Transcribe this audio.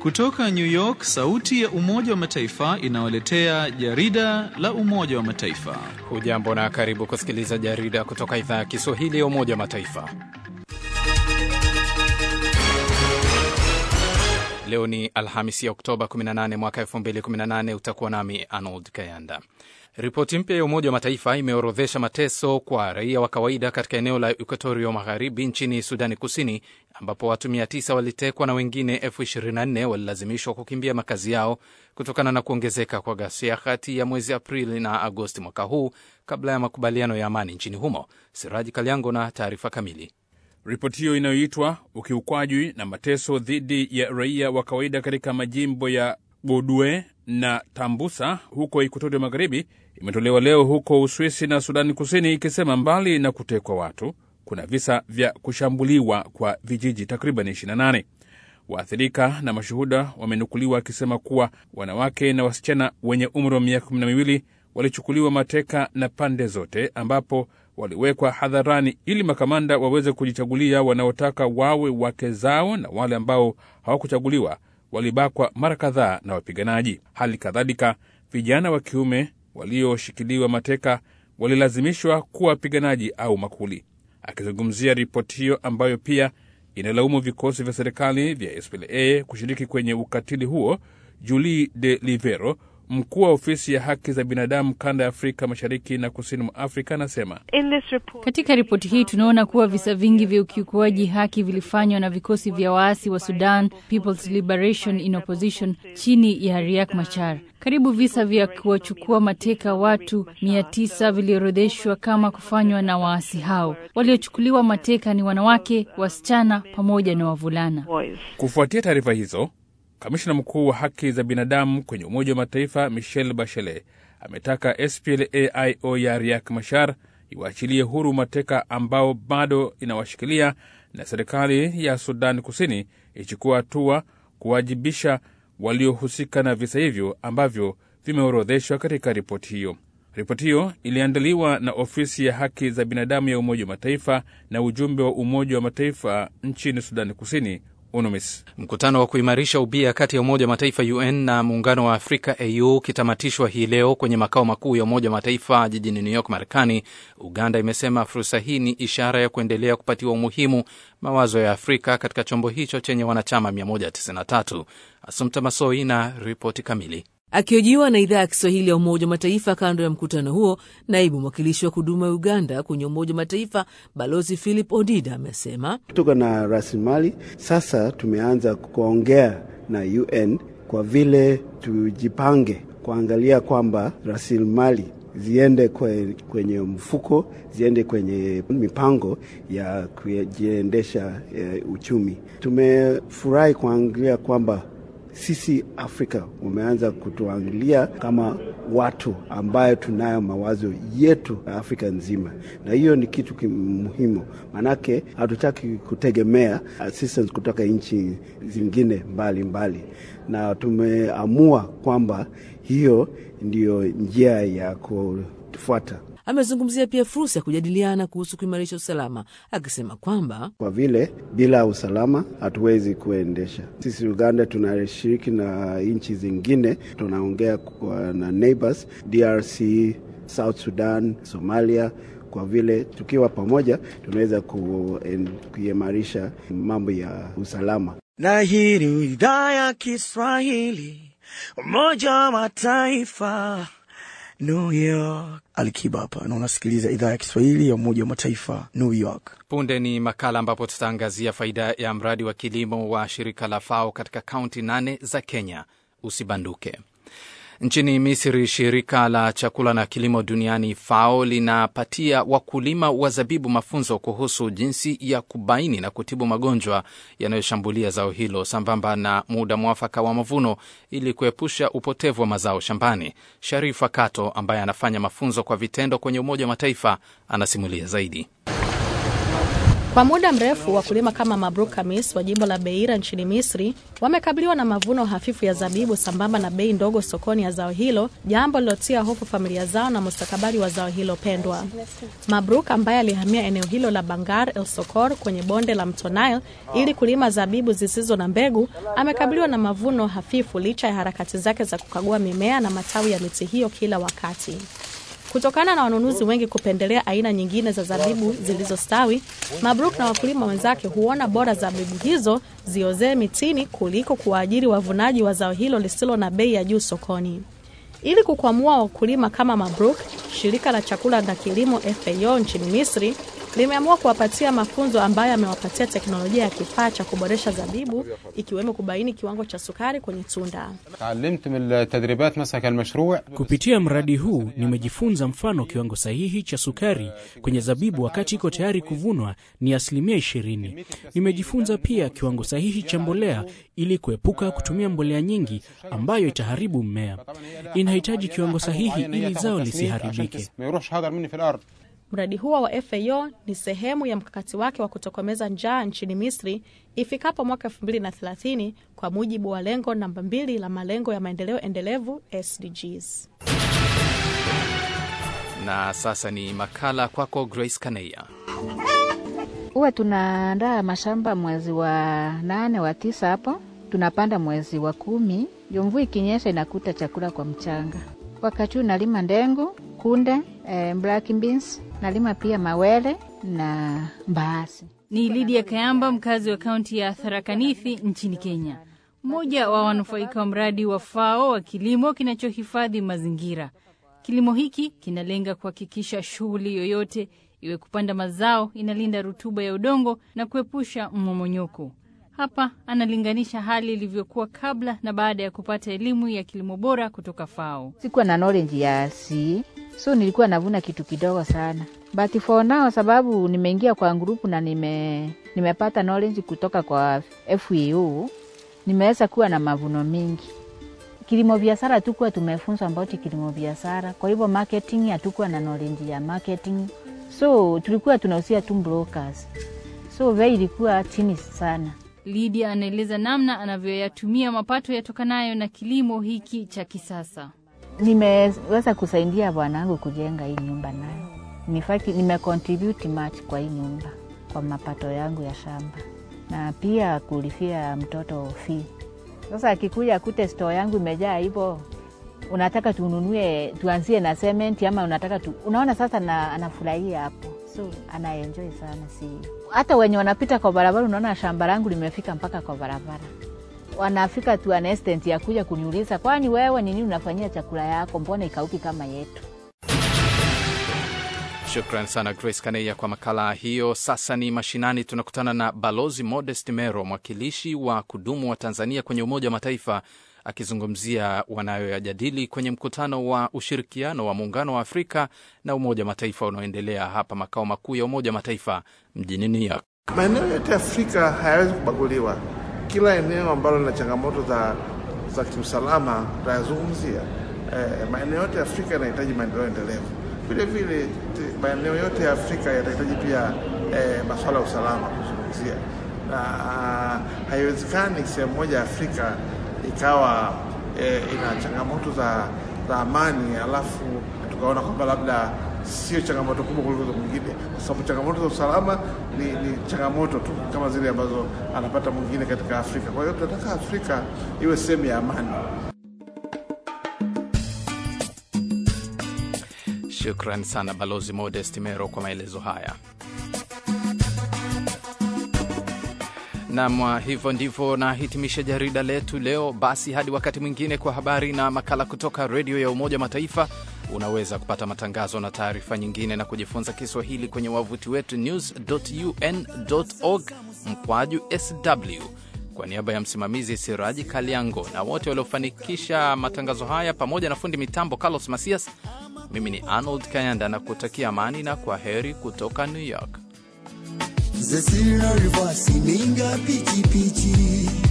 Kutoka New York, sauti ya Umoja wa Mataifa inawaletea jarida la Umoja wa Mataifa. Hujambo na karibu kusikiliza jarida kutoka idhaa ya Kiswahili ya Umoja wa Mataifa. Leo ni Alhamisi ya Oktoba 18 mwaka 2018. Utakuwa nami Arnold Kayanda. Ripoti mpya ya Umoja wa Mataifa imeorodhesha mateso kwa raia wa kawaida katika eneo la Ekuatorio Magharibi nchini Sudani Kusini, ambapo watu 900 walitekwa na wengine elfu 24 walilazimishwa kukimbia makazi yao kutokana na kuongezeka kwa ghasia kati ya mwezi Aprili na Agosti mwaka huu kabla ya makubaliano ya amani nchini humo. Siraji Kalyango na taarifa kamili. Ripoti hiyo inayoitwa ukiukwaji na mateso dhidi ya raia wa kawaida katika majimbo ya Bodue na Tambusa huko Ekuatoria Magharibi imetolewa leo huko Uswisi na Sudani Kusini, ikisema mbali na kutekwa watu, kuna visa vya kushambuliwa kwa vijiji takriban 28. Waathirika na mashuhuda wamenukuliwa wakisema kuwa wanawake na wasichana wenye umri wa miaka kumi na miwili walichukuliwa mateka na pande zote, ambapo waliwekwa hadharani ili makamanda waweze kujichagulia wanaotaka wawe wake zao, na wale ambao hawakuchaguliwa walibakwa mara kadhaa na wapiganaji. Hali kadhalika, vijana wa kiume walioshikiliwa mateka walilazimishwa kuwa wapiganaji au makuli. Akizungumzia ripoti hiyo ambayo pia inalaumu vikosi vya serikali vya SPLA kushiriki kwenye ukatili huo, Julie de Livero mkuu wa ofisi ya haki za binadamu kanda ya Afrika mashariki na kusini mwa Afrika anasema katika ripoti hii tunaona kuwa visa vingi vya ukiukuaji haki vilifanywa na vikosi vya waasi wa Sudan People's Liberation in Opposition chini ya Riek Machar. Karibu visa vya kuwachukua mateka watu mia tisa viliorodheshwa kama kufanywa na waasi hao. Waliochukuliwa mateka ni wanawake, wasichana pamoja na wavulana. Kufuatia taarifa hizo Kamishna mkuu wa haki za binadamu kwenye Umoja wa Mataifa Michelle Bachelet ametaka SPLAIO ya Riek Machar iwaachilie huru mateka ambao bado inawashikilia na serikali ya Sudan Kusini ichukua hatua kuwajibisha waliohusika na visa hivyo ambavyo vimeorodheshwa katika ripoti hiyo. Ripoti hiyo iliandaliwa na ofisi ya haki za binadamu ya Umoja wa Mataifa na ujumbe wa Umoja wa Mataifa nchini Sudani Kusini. UNUMIS. Mkutano wa kuimarisha ubia kati ya Umoja wa Mataifa UN na Muungano wa Afrika AU ukitamatishwa hii leo kwenye makao makuu ya Umoja wa Mataifa jijini New York, Marekani, Uganda imesema fursa hii ni ishara ya kuendelea kupatiwa umuhimu mawazo ya Afrika katika chombo hicho chenye wanachama 193. Asumta Masoi na ripoti kamili. Akihojiwa na idhaa ya Kiswahili ya Umoja wa Mataifa kando ya mkutano huo, naibu mwakilishi wa kudumu wa Uganda kwenye Umoja wa Mataifa Balozi Philip Odida amesema tuko na rasilimali sasa, tumeanza kuongea na UN kwa vile tujipange kuangalia kwamba rasilimali ziende kwenye mfuko, ziende kwenye mipango ya kujiendesha uchumi. Tumefurahi kuangalia kwamba sisi Afrika umeanza kutuangalia kama watu ambayo tunayo mawazo yetu Afrika nzima, na hiyo ni kitu muhimu, maanake hatutaki kutegemea assistance kutoka nchi zingine mbalimbali mbali. Na tumeamua kwamba hiyo ndiyo njia ya kufuata. Amezungumzia pia fursa ya kujadiliana kuhusu kuimarisha usalama, akisema kwamba kwa vile bila usalama hatuwezi kuendesha. Sisi Uganda tunashiriki na nchi zingine, tunaongea na neighbors DRC, South Sudan, Somalia kwa vile tukiwa pamoja tunaweza kuimarisha mambo ya usalama. Na hii ni idhaa ya Kiswahili Umoja wa Mataifa New York. Alikiba hapa na unasikiliza idhaa ya Kiswahili ya Umoja wa Mataifa, New York. Punde ni makala ambapo tutaangazia faida ya mradi wa kilimo wa shirika la FAO katika kaunti nane za Kenya. Usibanduke. Nchini Misri, shirika la chakula na kilimo duniani FAO linapatia wakulima wa zabibu mafunzo kuhusu jinsi ya kubaini na kutibu magonjwa yanayoshambulia zao hilo sambamba na muda mwafaka wa mavuno ili kuepusha upotevu wa mazao shambani. Sharifa Kato ambaye anafanya mafunzo kwa vitendo kwenye Umoja wa Mataifa anasimulia zaidi. Kwa muda mrefu wakulima kama Mabruk Kamis wa jimbo la Beira nchini Misri wamekabiliwa na mavuno hafifu ya zabibu sambamba na bei ndogo sokoni ya zao hilo, jambo lilotia hofu familia zao na mustakabali wa zao hilo pendwa. Mabruk ambaye alihamia eneo hilo la Bangar El Sokor kwenye bonde la mto Nile ili kulima zabibu zisizo na mbegu, amekabiliwa na mavuno hafifu licha ya harakati zake za kukagua mimea na matawi ya miti hiyo kila wakati. Kutokana na wanunuzi wengi kupendelea aina nyingine za zabibu zilizostawi, Mabruk na wakulima wenzake huona bora zabibu hizo ziozee mitini kuliko kuwaajiri wavunaji wa zao hilo lisilo na bei ya juu sokoni. Ili kukwamua wakulima kama Mabruk, shirika la chakula na kilimo FAO nchini Misri limeamua kuwapatia mafunzo ambayo yamewapatia teknolojia ya kifaa cha kuboresha zabibu ikiwemo kubaini kiwango cha sukari kwenye tunda. Kupitia mradi huu nimejifunza mfano kiwango sahihi cha sukari kwenye zabibu wakati iko tayari kuvunwa ni asilimia ishirini. Nimejifunza pia kiwango sahihi cha mbolea ili kuepuka kutumia mbolea nyingi ambayo itaharibu mmea. Inahitaji kiwango sahihi ili zao lisiharibike. Mradi huo wa FAO ni sehemu ya mkakati wake wa kutokomeza njaa nchini Misri ifikapo mwaka 2030 kwa mujibu wa lengo namba mbili la malengo ya maendeleo endelevu SDGs. Na sasa ni makala kwako Grace Kaneya. Huwa tunaandaa mashamba mwezi wa nane wa tisa, hapo tunapanda mwezi wa kumi. Ndio mvua ikinyesha inakuta chakula kwa mchanga. Wakati huu nalima ndengu, kunde, eh, black beans, nalima pia mawele na mbaazi. Ni Lydia Kayamba, mkazi wa kaunti ya Tharaka Nithi nchini Kenya, mmoja wa wanufaika wa mradi wa FAO wa kilimo kinachohifadhi mazingira. Kilimo hiki kinalenga kuhakikisha shughuli yoyote iwe kupanda mazao inalinda rutuba ya udongo na kuepusha mmomonyoko. Hapa analinganisha hali ilivyokuwa kabla na baada ya kupata elimu ya kilimo bora kutoka FAO. Sikuwa na knowledge ya si so nilikuwa navuna kitu kidogo sana, but for now sababu nimeingia kwa grupu na nime nimepata knowledge kutoka kwa FAO, nimeweza kuwa na mavuno mingi. Kilimo biashara hatukuwa tumefunzwa about kilimo biashara, kwa hivyo marketing hatukuwa na knowledge ya marketing, so tulikuwa tunahusia tu brokers, so bei ilikuwa chini sana. Lydia anaeleza namna anavyoyatumia mapato yatokanayo na kilimo hiki cha kisasa. Nimeweza kusaidia bwanangu kujenga hii nyumba, nayo nifaki nimecontribute much kwa hii nyumba kwa mapato yangu ya shamba, na pia kulifia mtoto fee. Sasa akikuja akute store yangu imejaa hivyo, unataka tununue tuanzie na cement ama unataka tu, unaona sasa na, anafurahia hapo, so anaenjoy sana. Si hata wenye wanapita kwa barabara, unaona shamba langu limefika mpaka kwa barabara wanafika tu an instant ya kuja kuniuliza, kwani wewe ni nini unafanyia chakula yako, mbona ikauki kama yetu? Shukran sana Grace Kaneya kwa makala hiyo. Sasa ni mashinani, tunakutana na Balozi Modest Mero, mwakilishi wa kudumu wa Tanzania kwenye Umoja wa Mataifa, akizungumzia wanayoyajadili kwenye mkutano wa ushirikiano wa Muungano wa Afrika na Umoja wa Mataifa unaoendelea hapa makao makuu ya Umoja wa Mataifa mjini New York. Maeneo yote ya Afrika hayawezi kubaguliwa. Kila eneo ambalo lina changamoto za, za kiusalama tutayazungumzia. Eh, maeneo yote ya Afrika yanahitaji maendeleo endelevu. Vile vile maeneo yote ya Afrika yanahitaji pia eh, masuala ya usalama kuzungumzia, na haiwezekani sehemu moja ya Afrika ikawa eh, ina changamoto za, za amani alafu tukaona kwamba labda sio changamoto kubwa kuliko za mwingine, kwa sababu changamoto za usalama ni, ni changamoto tu kama zile ambazo anapata mwingine katika Afrika. Kwa hiyo tunataka Afrika iwe sehemu ya amani. Shukran sana Balozi Modest Mero kwa maelezo haya. Nam, hivyo ndivyo nahitimisha jarida letu leo. Basi hadi wakati mwingine, kwa habari na makala kutoka redio ya Umoja Mataifa. Unaweza kupata matangazo na taarifa nyingine na kujifunza Kiswahili kwenye wavuti wetu news.un.org mkwaju sw. Kwa niaba ya msimamizi Siraji Kaliango na wote waliofanikisha matangazo haya pamoja na fundi mitambo Carlos Masias, mimi ni Arnold Kayanda na kutakia amani na kwa heri kutoka New York. Zesira rivasi ninga pichi pichi